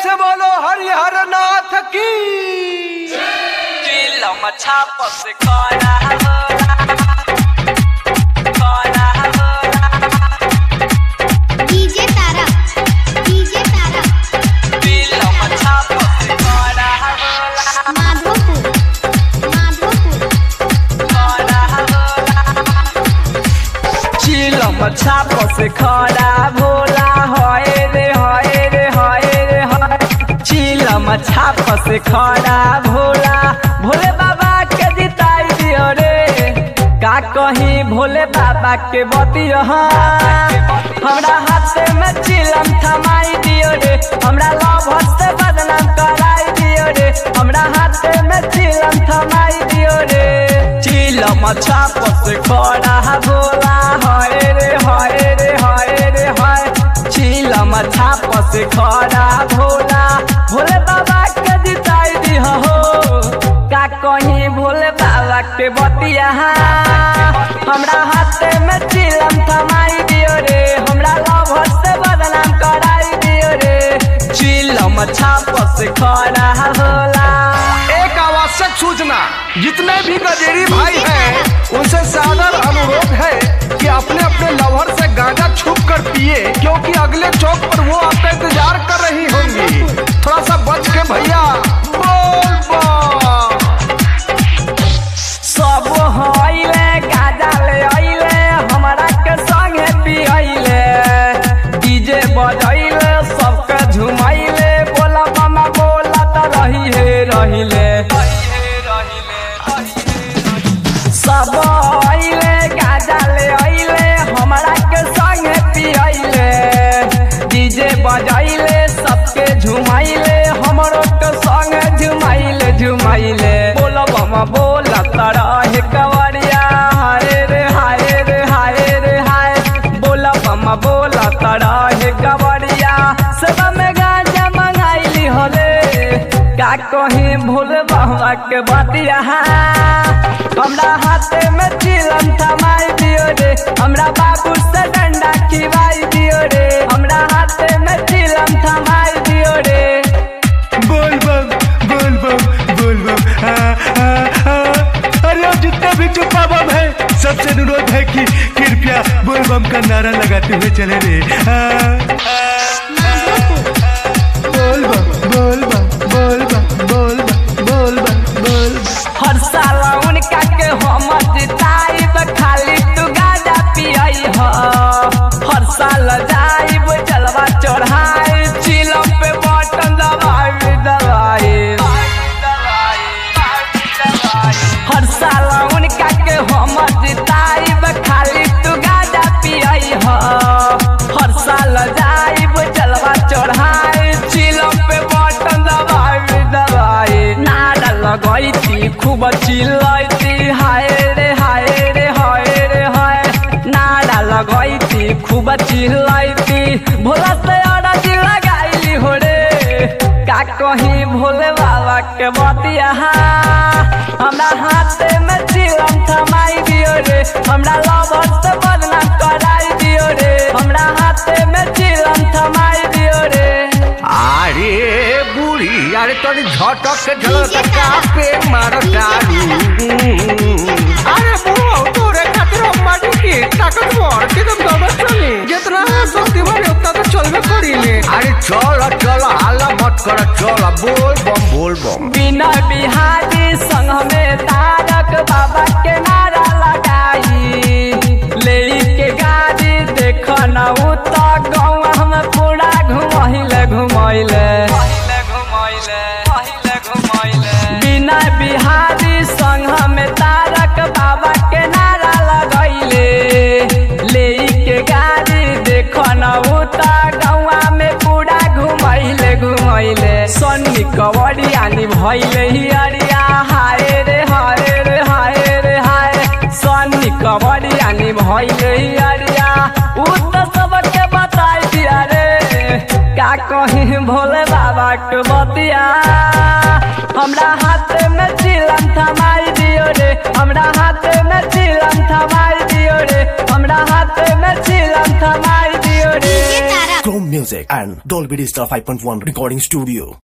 से बोलो हरिहर नाथ की चिलम छाप से करा करा डीजे तारा डीजे तारा चिलम छाप से करा माधोपुर माधोपुर चिलम छाप से खड़ा भोला होए रे होए रे होए रे होए चिलम छाप से खड़ा भोला भोले बाबा के जिताई दियो रे का कहीं भोले बाबा के बतियो हमरा हाथ में चिलम थमाई दियो रे हमरा लव से बदनाम कराई दियो रे हमरा हाथ में चिलम थमाई दियो रे चिलम छाप से खड़ा भोला हाय रे हाय रे हाय रे हाय चिलम छाप से खड़ा भोला भोले बाबा के जिताई दी हो का कहीं भोले बाबा के बतिया हमरा हाथ में चिलम थमाई दियो रे हमरा लव से बदनाम कराई दियो रे चिलम छाप से खड़ा होला एक आवश्यक सूचना जितने भी गजेरी भाई हैं उनसे सादर अनुरोध है कि अपने अपने लवर से गांजा छुप कर पिए क्योंकि अगले चौक पर वो आपका इंतजार कर रही होंगी थोड़ा सा बच के भैया बोल बम। सब हईले गाजा ले अइले हमरा के संगे पियले डीजे बजैले सबके झुमैले बोला मामा बोला त रही हे रहिले सब अइले गाजा ले अइले हमरा के संगे पियले डीजे बजैले सबके झुमैले हमरो के संगे झुमैले झुमैले बोला मामा बोला त रहे कवरिया हाय रे हाय रे हाय रे हाय बोला मामा बोला त रहे कवरिया सब में गांजा मंगाइली होले का कहीं भूल बाबा के बतिया हमरा हाथे में चिलम थमाई दियो रे हमरा बाबू से डंडा खिवाई दियो रे हमरा हाथे में चिलम थमाई दियो रे बोल बम बोल बम बोल बम आ, आ, आ। अरे अब जितने भी चुप्पा बम है सबसे अनुरोध है कि कृपया बोल बम का नारा लगाते हुए चले रे आ, बोल बम बोल बम बोल बम बोल बम बोल बम बोल बम हर साल उनका के हम जिताइब खाली तू गाजा पियई ह हर साल जाइब जलवा चढ़ाई चिलम पे बटन दबाई दबाई हर साल उनका के हम जिताइब खाली तू गाजा पियई ह हर साल जाइब जलवा चढ़ाई चिलम पे बटन दबाई दबाई नारा लगैती खूब चिल्लैती हाय रे हाय रे हाय रे हाय नारा लगैती खूब चिल्लैती भोला से अरज लगाइली हो रे का कहीं भोले बाबा के बतिया हमरा हाथ में चिलम थमाई दियो रे हमरा लवर से बदनाम कराई दियो रे हमरा हाथ में चिलम थमाई दियो रे अरे बूढ़ी अरे तोरी झटक के झलका पे मार डालू अरे बुढ़ो तोरे खातिर अम्माजी की ताकत बढ़ के तुम दौड़त चली जितना शक्ति बढ़े उतना तो चलबे करी ले अरे चल चल हाला मत कर चल बोल बम बोल बम बिना बिहारी संग में तारक बाबा के नारा लगाई ले के गाड़ी देख न उता गाँव हम पूरा घुमैले घुमैले बिना बिहारी संग में तारक बाबा के नारा लगैले ले के गाड़ी देख न उता गौआ में पूरा घुमैले घुमैले सन्नी कवरियानी भैले हियरिया हाय रे हाय रे हाय रे हाय सन्नी कवरियानी भैले हियरिया उ तो सबके बताई दिया रे का कहीं भोले बाबा के बतिया हमरा हाथ में चिलम थमाई दियो रे हमरा हाथ में चिलम थमाई दियो रे हमरा हाथ में चिलम थमाई दियो रे डीजे तारा तुम Music and Dolby Digital 5.1 Recording Studio.